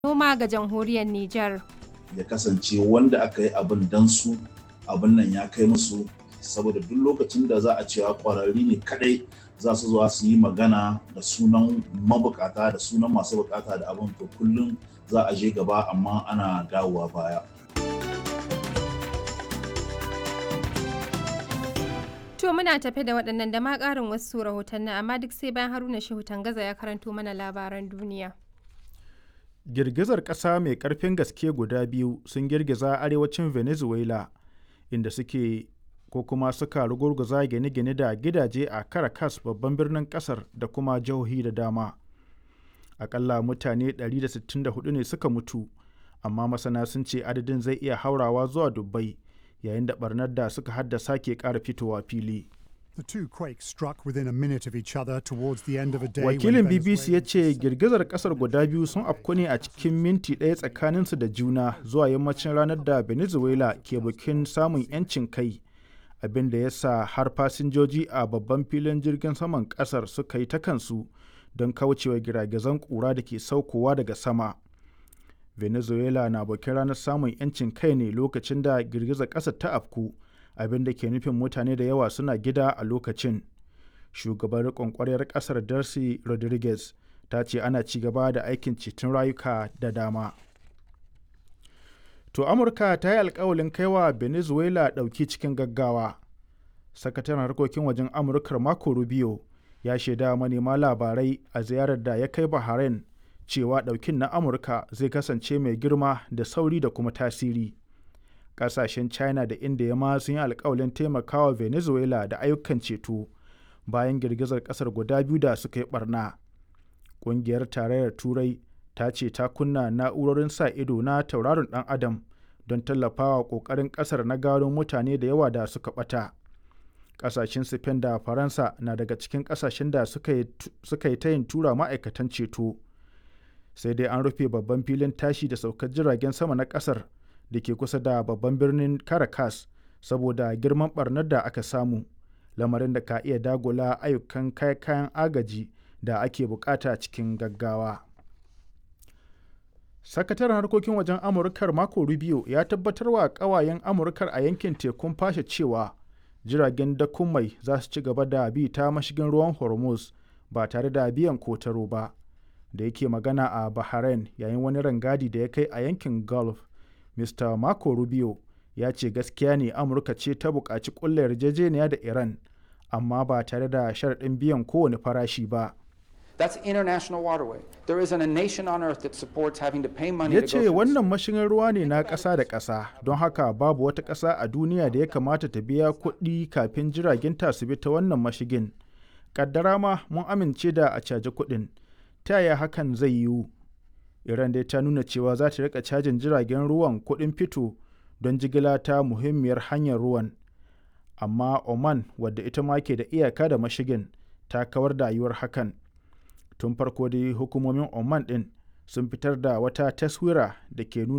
noma ga jamhuriyar Nijar. ya kasance wanda aka yi abin dan su abin nan ya kai musu saboda duk lokacin da za a cewa kwararri ne kadai za su zuwa su yi magana da sunan mabukata da sunan masu bukata da abin to kullum za a je gaba amma ana dawowa baya To muna tafe da waɗannan da ma ƙarin wasu rahotanni amma duk sai bayan Haruna Shehu Tangaza ya karanto mana labaran duniya. Girgizar ƙasa mai ƙarfin gaske guda biyu sun girgiza arewacin Venezuela inda suke ko kuma suka rugurguza gine-gine da gidaje a Caracas babban birnin ƙasar da kuma jihohi da dama. Akalla mutane 164 ne suka mutu, amma masana sun ce adadin zai iya haurawa zuwa dubbai. yayin da barnar da suka haddasa ke ƙara fitowa fili. The two quakes struck within a minute of each other towards the end of a day. Wakilin BBC ya ce girgizar kasar guda biyu sun afku ne a cikin minti ɗaya tsakaninsu da juna zuwa yammacin ranar da Venezuela ke bikin samun 'yancin kai, abin da ya sa har fasinjoji a babban filin jirgin saman kasar suka yi ta kansu don kaucewa giragizan ƙura da ke saukowa daga sama. venezuela na bakin ranar samun 'yancin kai ne lokacin da girgizar ƙasar ta afku abin da ke nufin mutane da yawa suna gida a lokacin shugaban riƙon ƙwaryar ƙasar darcy rodriguez ta ce ana ci gaba da aikin ceton rayuka da dama to amurka ta yi alkawalin kaiwa venezuela ɗauki cikin gaggawa sakataren harkokin wajen amurkar marco rubio ya shaida manema labarai a ziyarar da ya kai bahrain cewa ɗaukin na amurka zai kasance mai girma da sauri da kuma tasiri ƙasashen china da india ma sun yi alkawalin taimakawa venezuela da ayyukan ceto bayan girgizar ƙasar guda biyu da suka yi barna ƙungiyar tarayyar turai ta ce ta kunna na'urorin sa ido na tauraron ɗan adam don tallafawa ƙoƙarin ƙasar na gano mutane da yawa da suka ɓata ƙasashen spain da faransa na daga cikin ƙasashen da suka yi ta yin tura ma'aikatan ceto sai dai an rufe babban filin tashi da saukar jiragen sama na kasar da ke kusa da babban birnin caracas saboda girman barnar da aka samu lamarin da ka iya dagula ayyukan kayan agaji da ake bukata cikin gaggawa sakataren harkokin wajen amurkar mako rubio ya tabbatar wa kawayen amurkar a yankin tekun fashe cewa jiragen dakun mai za su ci gaba da bi ta mashigin ruwan hormuz ba tare da biyan kotaro ba da yake magana a Bahrain yayin wani rangadi da ya kai a yankin Gulf, Mr. Marco Rubio ya ce gaskiya ne Amurka ce ta buƙaci ƙulla yarjejeniya da Iran, amma ba tare da sharaɗin biyan kowane farashi ba. That's international waterway. There isn't a nation on earth that supports having to pay money Ya to ce go through wannan mashigin ruwa ne na ƙasa da ƙasa, don haka babu wata ƙasa a duniya da ya kamata ta biya kuɗi kafin jiragen ta su bi ta wannan mashigin. Kaddara ma mun amince da a caji kuɗin. ta yaya hakan zai yiwu iran dai ta nuna cewa za ta rika cajin jiragen ruwan kuɗin fito don jigila ta muhimmiyar hanyar ruwan amma oman wadda ita ma ke da iyaka da mashigin ta kawar da yiwuwar hakan tun farko dai hukumomin oman ɗin sun fitar da wata taswira da ke nuna